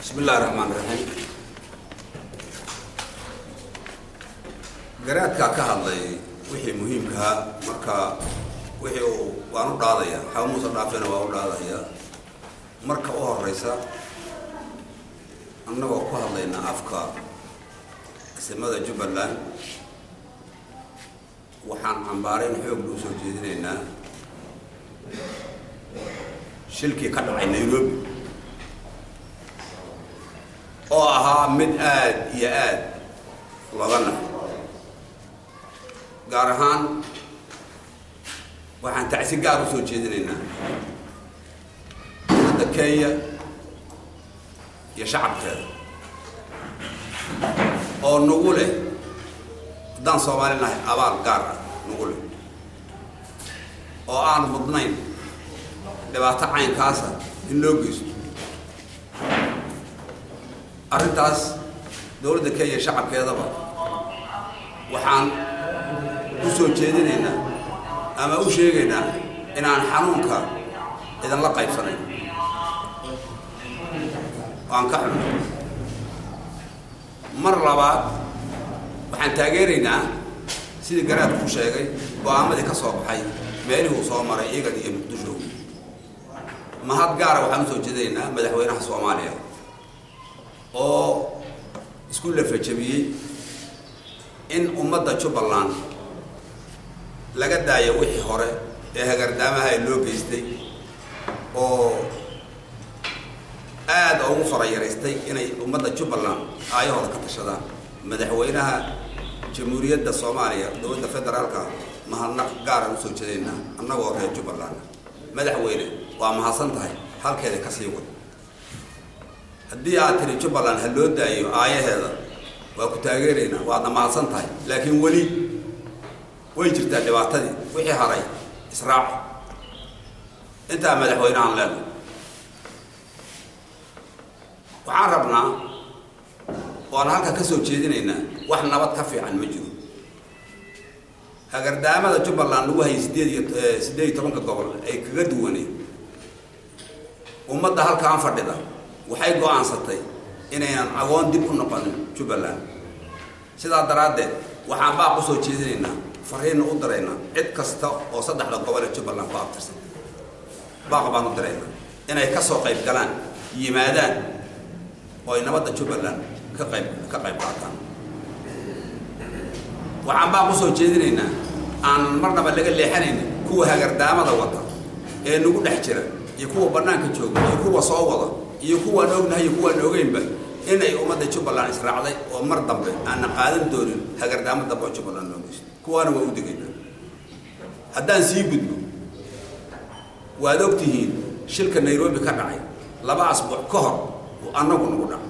bismi illahi raxmaan raxiim garaadkaa ka hadlay wixii muhiimkaha marka wixii uu waan u dhaadaya waxaa muusa dhaafena waa u dhaadaya marka u horeysa annagoo ku hadlayna afka isimada jubbaland waxaan cambaarayn xoog luu soo jeedinaynaa shilkii ka dhacay nairobi oo ahaa mid aad iyo aad looga naxo gaar ahaan waxaan tacsi gaar u soo jeedinaynaa dowladda kenya iyo shacabkeeda oo nagu leh haddaan soomaali nahay abaal gaar ah nagu leh oo aan mudnayn dhibaato caynkaasa in loo geysto arrintaas dowladda kenya shacabkeedaba waxaan u soo jeedinaynaa ama u sheegaynaa inaan xanuunka idinla qaybsanayn waan ka xunay mar labaad waxaan taageeraynaa sidii garaadku sheegay go-aamadii ka soo baxay meelihuu soo maray iyagan iyo muqdisho mahad gaara waxaan usoo jeedinaynaa madaxweynaha soomaaliya oo isku lafajabiyey in ummadda jubbaland laga daayo wixii hore ee hagardaamaha loo geystay oo aada ugu farayaraystay inay ummadda jubbaland aayahooda ka tashadaan madaxweynaha jamhuuriyadda soomaaliya dowladda federaalka mahadnaq gaaraan usoo jeedaynaa annagoo reer jubbaland madaxweyne waa mahadsan tahay halkeeda ka sii wad haddii aad tiri jubbaland ha loo daayo aayaheeda waa ku taageeraynaa waadna mahadsan tahay laakiin weli way jirtaa dhibaatadii wixii haray israaci intaa madaxweynehaan leenahay waxaan rabnaa waan halka ka soo jeedinaynaa wax nabad ka fiican ma jiro hagardaamada jubbaland lagu hayay sideed iyo siddeed iyo tobanka gobol ay kaga duwaneen ummadda halkaan fadhida waxay go-aansatay inaynan agoon dib u noqonin jubbaland sidaa daraaddeed waxaan baaq u soo jeedinaynaa fariinna u diraynaa cid kasta oo saddexda gobol ee jubbaland ku abtirsan baaq baan u diraynaa inay ka soo qayb galaan yimaadaan oo ay nabadda jubbaland ka qayb ka qayb qaataan waxaan baaq u soo jeedinaynaa aan marnaba laga leexanaynin kuwa hagardaamada wata ee nagu dhex jira iyo kuwa bannaanka jooga iyo kuwa soo wada iyo kuwaan ognahay iyo kuwaan ogeynba inay ummadda jubbaland israacday oo mar dambe aanna qaadan doonin hagardaamo dambe oo jubbaland loo geysto kuwaana waa u degaynaa haddaan sii gudbo waad og tihiin shilka nairobi ka dhacay laba asbuuc ka hor uu annagu nagu dhac